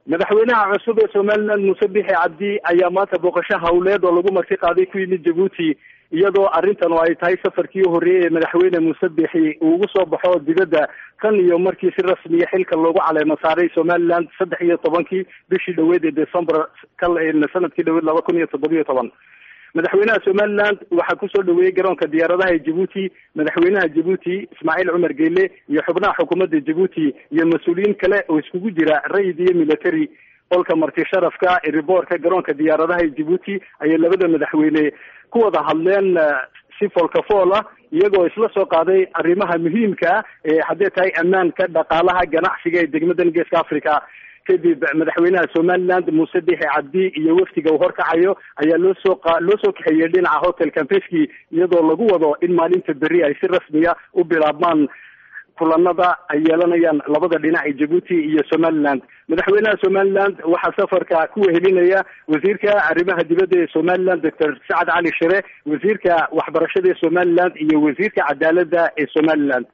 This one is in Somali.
madaxweynaha cusub ee somaliland muuse bixi cabdi ayaa maanta booqasho hawleed oo lagu marti qaaday ku yimid jabuuti iyadoo arrintan oo ay tahay safarkii horreeyey ee madaxweyne muuse bixi uu ugu soo baxo dibadda tan iyo markii si rasmiya xilka loogu caleemo saaray somaliland saddex iyo tobankii bishii dhaweed ee december sanadkii dhaweed laba kun iyo toddobiyo toban madaxweynaha somaliland waxaa kusoo dhaweeyey garoonka diyaaradaha ee jabuuti madaxweynaha jabuuti ismaaciil cumar geele iyo xubnaha xukuumadda jabuuti iyo mas-uuliyiin kale oo iskugu jira rayid iyo military qolka marti sharafka eriboorka garoonka diyaaradaha ee jabuuti ayay labada madaxweyne ku wada hadleen si foolkafool ah iyagoo isla soo qaaday arrimaha muhiimka ah ee haddee tahay ammaanka dhaqaalaha ganacsiga ee degmadan geeska africa kadib madaxweynaha somaliland muuse bixi cabdi iyo wafdiga uu horkacayo ayaa loo soo loo soo kaxeeyey dhinaca hotel campeski iyadoo lagu wado in maalinta berri ay si rasmiya u bilaabmaan kulanada ay yeelanayaan labada dhinac ee jabuuti iyo somaliland madaxweynaha somaliland waxaa safarka ku wehelinaya wasiirka arrimaha dibadda ee somaliland doctor sacad cali shire wasiirka waxbarashada ee somaliland iyo wasiirka cadaaladda ee somaliland